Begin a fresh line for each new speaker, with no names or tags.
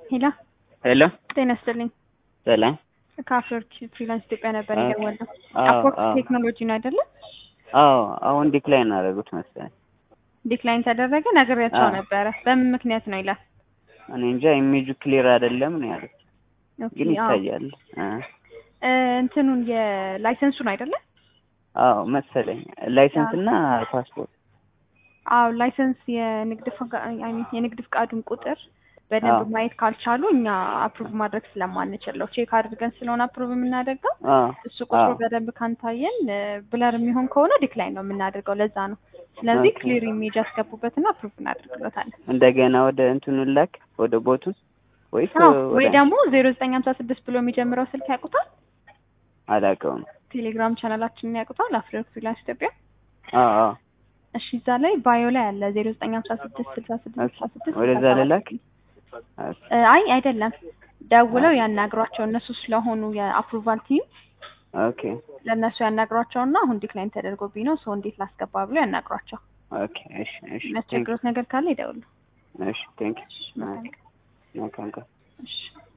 ሄሎ
ሄሎ
ጤና ይስጥልኝ።
ሰላም።
ከአፍሪወርክ ፍሪላንስ ኢትዮጵያ ነበር
አ-
የደወልነው።
አዎ
አፕወርክ
አዎ
ቴክኖሎጂ ነው አይደለም?
አዎ አሁን ዲክላይን እናደረጉት መሰለኝ።
ዲክላይን ተደረገ ነግሬያቸው
አዎ።
ነበረ። በምን ምክንያት ነው ይላል።
እኔ እንጃ ኢሜጁ ክሊር አይደለም ነው ያሉት፣
ኦኬ፣
ግን
አዎ።
ይታያል። አ፣
እ፣ እንትኑን የላይሰንሱን አይደለም?
አዎ መሰለኝ ላይሰንስ እና ፓስፖርት።
አዎ ላይሰንስ የንግድ ፈቃ- አይ ሚን የንግድ ፍቃዱን ቁጥር በደንብ
አዎ
ማየት ካልቻሉ እኛ አፕሩቭ ማድረግ ስለማንችል ነው። ቼክ አድርገን ስለሆነ አፕሩቭ የምናደርገው
አዎ
እሱ ቁጥሩ
አዎ
በደንብ ካንታየን ብለር የሚሆን ከሆነ ዲክላይን ነው የምናደርገው። ለዛ ነው። ስለዚህ
ኦኬ።
ክሊር ኢሜጅ ያስገቡበትና አፕሩቭ እናደርግበታለን።
እንደገና ወደ እንትኑ ላክ ወደ ቦቱ ወይስ
አዎ ወይ
ወደ
ደግሞ ዜሮ ዘጠኝ ሀምሳ ስድስት ብሎ የሚጀምረው ስልክ ያውቁታል።
አላውቀውም።
ቴሌግራም ቻናላችንን ያውቁታል። አፍሪወርክ ፍሪላንስ ኢትዮጵያ።
አዎ አዎ
እሺ እዛ ላይ ባዮ ላይ አለ ዜሮ ዘጠኝ ሀምሳ ስድስት ስልሳ ስድስት
ኦኬ።
ስልሳ ስድስት
ወደዛ
ስልሳ ሰባት
ልላክ?
እ፣ አይ አይደለም፣ ደውለው ያናግሯቸው እነሱ ስለሆኑ የአፕሩቫል ቲም
ኦኬ
ለእነሱ ያናግሯቸውና አሁን ዲክላይን ተደርጎብኝ ነው ሰው እንዴት ላስገባ ብሎ ያናግሯቸው።
ኦኬ። እሺ እሺ ቴንክ
የሚያስቸግሩት ነገር ካለ ይደውሉ።
እሺ ቴንክ
እሺ፣ መልካም ቀን።
መልካም ቀን።
እሺ